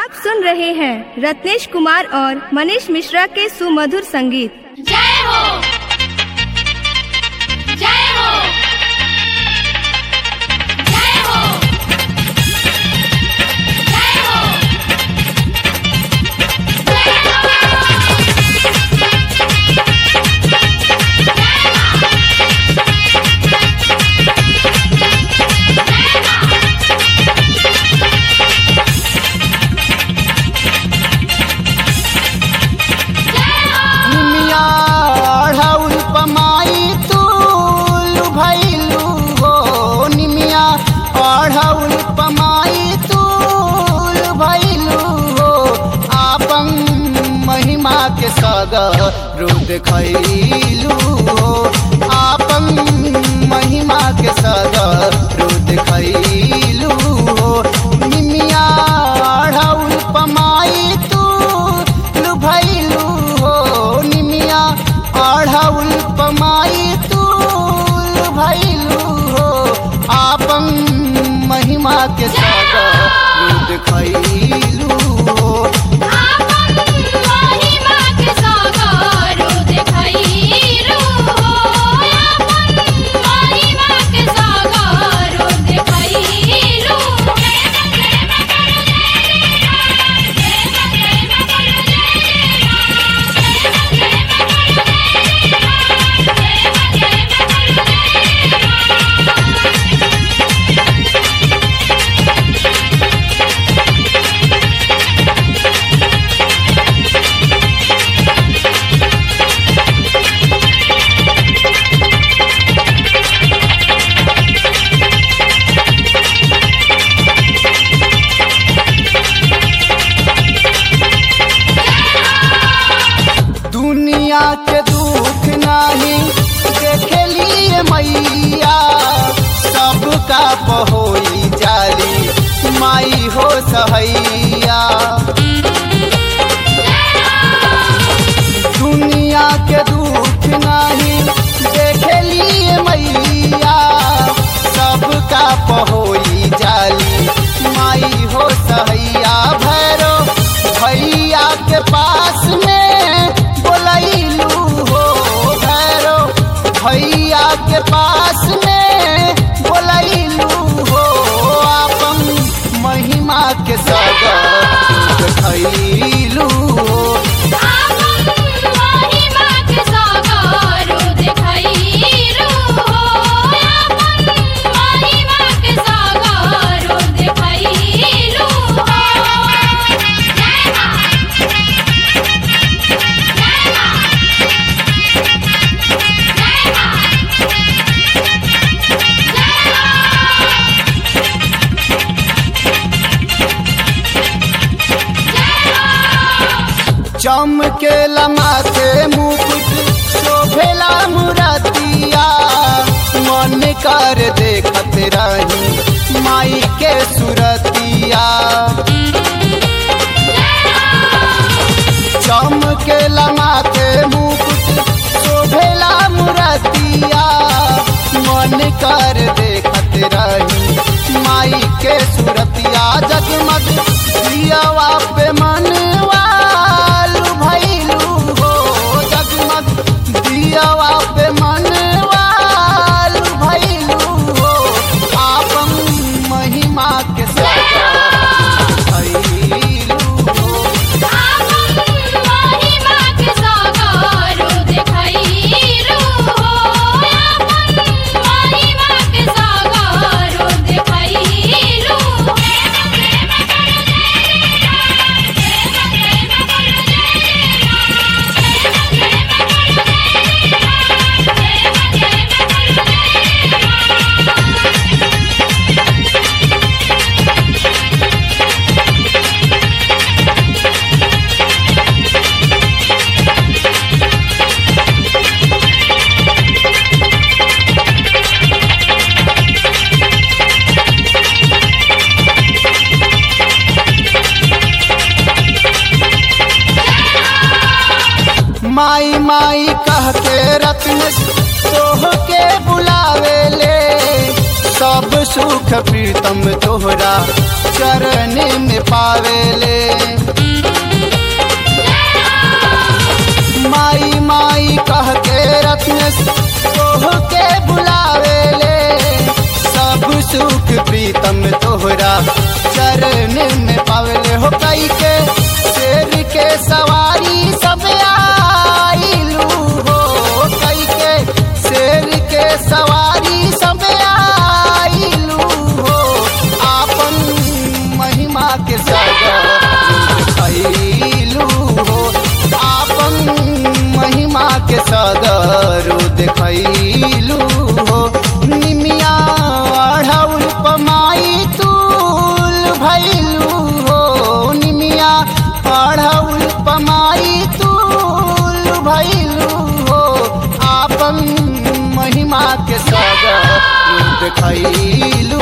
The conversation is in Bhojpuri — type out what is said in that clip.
आप सुन रहे हैं रत्नेश कुमार और मनीष मिश्रा के सुमधुर संगीत जय हो जय हो जय हो जय हो निमिया ढाउल पमाई तू भैलू हो निमिया ढाउल पमाई तू भैलू हो आपन महिमा के सगर रूप खैलू हो आपन महिमा के सगर रूप खैलू हो निमिया ढाउल पमाई तू भैलू हो निमिया आढ़ाउल पमाई तू भैलू हो आपन महिमा के सागर दूध खैलू हो आपन महिमा के सागर देखैलू हो आपन महिमा के सागर देखैलू दुनिया के दुख नहीं देखलिए मैया सबका पहोई जाली माई हो सहैया दुनिया के दुख नहीं देखलिए मैया सबका पहोई जाली माई हो सहैया भैरो भैया के पास में बोलैलू हो भैरो भैया के पास में बोलैलू हो आपन महिमा के सगर खैलू हो आपन महिमा के सागर देखैलू हो आपन महिमा के सागर देखैलू हो जय मां जय मां जय मां चमके माथे मुकुट शोभेला मुरतिया मन कर देखत रही माई के सुरतिया चमके माथे मुकुट शोभेला मुरतिया मन कर देखत रही माई के सुरतिया जगमग दियावा पे मनवालू भैलू हो जगमग दियावा पे मनवालू भैलू हो आपन महिमा के सगर भैलू हो आपन महिमा के सागर देखैलू हो आपन महिमा के सागर देखैलू माई माई कह के रत्न तोह के बुलावे ले सब सुख प्रीतम तोहरा चरण में पावे ले सुख प्रीतम तोहरा चरण में पावले हो कई के शेर के सवारी सब आइलू हो कई के शेर के सवारी सब आइलू हो आपन महिमा के सागर देखैलू हो आपन महिमा के सदर देखैलू हो निमिया अढ़ौल पमाई तूल भैलू हो निमिया अढ़ौल पमाई तूल भैलू हो आपन महिमा के सदर देखैलू